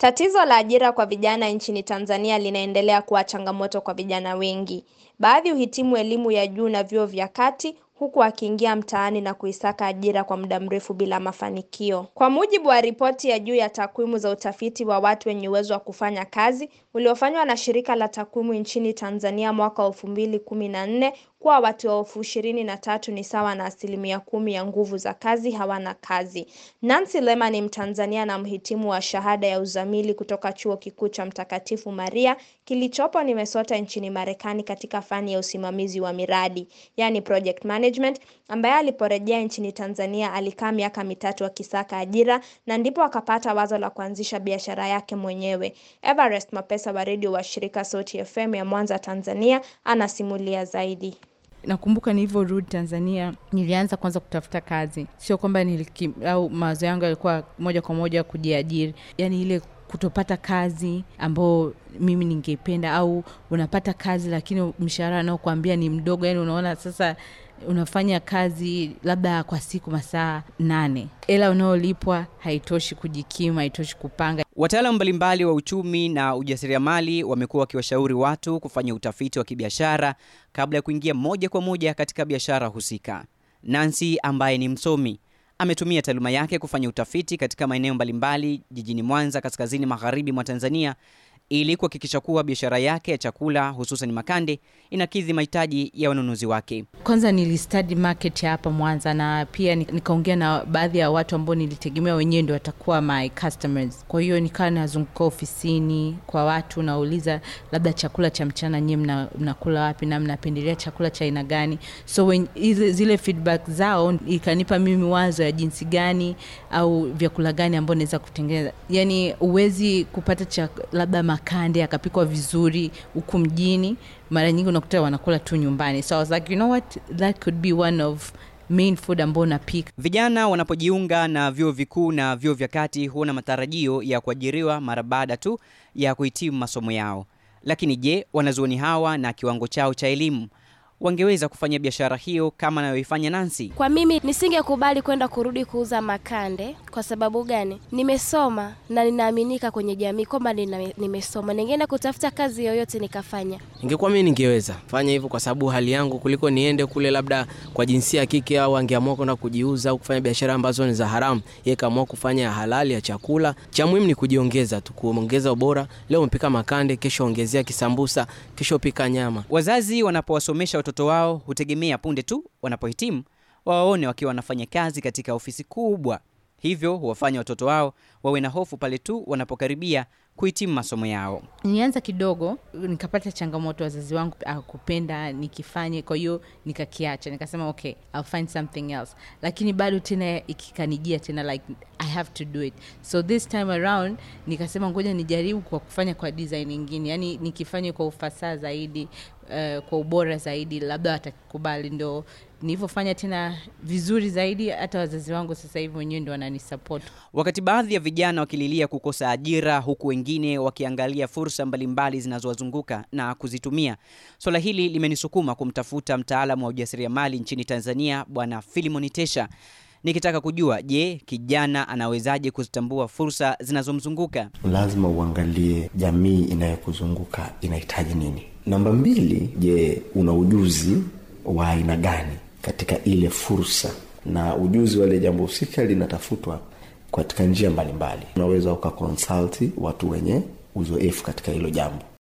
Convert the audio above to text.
Tatizo la ajira kwa vijana nchini Tanzania linaendelea kuwa changamoto kwa vijana wengi. Baadhi huhitimu elimu ya juu na vyuo vya kati huku wakiingia mtaani na kuisaka ajira kwa muda mrefu bila mafanikio. Kwa mujibu wa ripoti ya juu ya takwimu za utafiti wa watu wenye uwezo wa kufanya kazi uliofanywa na shirika la takwimu nchini Tanzania mwaka wa elfu mbili kumi na nne kuwa watu elfu ishirini na tatu ni sawa na asilimia kumi ya nguvu za kazi hawana kazi. Nancy Lema ni Mtanzania na mhitimu wa shahada ya uzamili kutoka chuo kikuu cha Mtakatifu Maria kilichopo Minnesota nchini Marekani katika fani ya usimamizi wa miradi, yani project management, ambaye aliporejea nchini Tanzania alikaa miaka mitatu akisaka ajira na ndipo akapata wazo la kuanzisha biashara yake mwenyewe. Everest Mapesa wa redio wa shirika Sauti FM ya Mwanza, Tanzania, anasimulia zaidi. Nakumbuka nilivyorudi Tanzania, nilianza kwanza kutafuta kazi, sio kwamba niliki au mawazo yangu yalikuwa moja kwa moja kujiajiri, yaani ile kutopata kazi ambao mimi ningependa, au unapata kazi lakini mshahara anaokuambia ni mdogo, yani unaona sasa unafanya kazi labda kwa siku masaa nane, ela unaolipwa haitoshi kujikimu, haitoshi kupanga. Wataalamu mbalimbali wa uchumi na ujasiriamali wamekuwa wakiwashauri watu kufanya utafiti wa kibiashara kabla ya kuingia moja kwa moja katika biashara husika. Nancy ambaye ni msomi ametumia taaluma yake kufanya utafiti katika maeneo mbalimbali jijini Mwanza, kaskazini magharibi mwa Tanzania ili kuhakikisha kuwa biashara yake ya chakula hususan makande inakidhi mahitaji ya wanunuzi wake. Kwanza nilistudy market ya hapa Mwanza na pia nikaongea na baadhi ya watu ambao nilitegemea wenyewe ndio watakuwa my customers. Kwa hiyo nikawa nazunguka ofisini kwa watu, nauliza labda chakula cha mchana nyewe mna, mnakula wapi na mnapendelea chakula cha aina gani? So when, zile feedback zao ikanipa mimi wazo ya jinsi gani au vyakula gani ambao naweza kutengeneza. Yani uwezi kupata cha labda makande akapikwa vizuri huku mjini, mara nyingi unakuta wanakula tu nyumbani. So I was like, you know what, that could be one of main food ambao napika. Vijana wanapojiunga na vyuo vikuu na vyuo vya kati huwa na matarajio ya kuajiriwa mara baada tu ya kuhitimu masomo yao. Lakini je, wanazuoni hawa na kiwango chao cha elimu wangeweza kufanya biashara hiyo kama anayoifanya Nancy? Kwa mimi nisingekubali kwenda kurudi kuuza makande. Kwa sababu gani? Nimesoma na ninaaminika kwenye jamii kwamba nimesoma, ningeenda kutafuta kazi yoyote nikafanya. Ingekuwa mimi ningeweza fanya hivyo kwa sababu hali yangu, kuliko niende kule labda kwa jinsia ya kike, au angeamua kwenda kujiuza au kufanya biashara ambazo ni za haramu. Yeye kaamua kufanya ya halali ya chakula. Cha muhimu ni kujiongeza tu, kuongeza ubora. Leo umepika makande, kesho ongezea kisambusa, kesho pika nyama. Wazazi wanapowasomesha watoto wao hutegemea punde tu wanapohitimu wawaone wakiwa wanafanya kazi katika ofisi kubwa, hivyo huwafanya watoto wao wawe na hofu pale tu wanapokaribia kuhitimu masomo yao. Nilianza kidogo, nikapata changamoto, wazazi wangu akupenda nikifanye, kwa hiyo nikakiacha, nikasema okay, I'll find something else, lakini bado tena ikikanijia tena like I have to do it, so this time around nikasema ngoja nijaribu kwa kufanya kwa design nyingine, yani nikifanye kwa ufasaha zaidi, uh, kwa ubora zaidi, labda watakubali. Ndo nilivyofanya tena vizuri zaidi, hata wazazi wangu sasa hivi wenyewe ndo wananisupport. Wakati baadhi ya vijana wakililia kukosa ajira, huku wengine wakiangalia fursa mbalimbali zinazowazunguka na kuzitumia, swala hili limenisukuma kumtafuta mtaalamu wa ujasiriamali nchini Tanzania, Bwana Filimon Tesha nikitaka kujua, je, kijana anawezaje kuzitambua fursa zinazomzunguka? Lazima uangalie jamii inayokuzunguka inahitaji nini. Namba mbili, je, una ujuzi wa aina gani katika ile fursa, na ujuzi wa ile jambo husika linatafutwa katika njia mbalimbali. Unaweza ukakonsulti watu wenye uzoefu katika hilo jambo.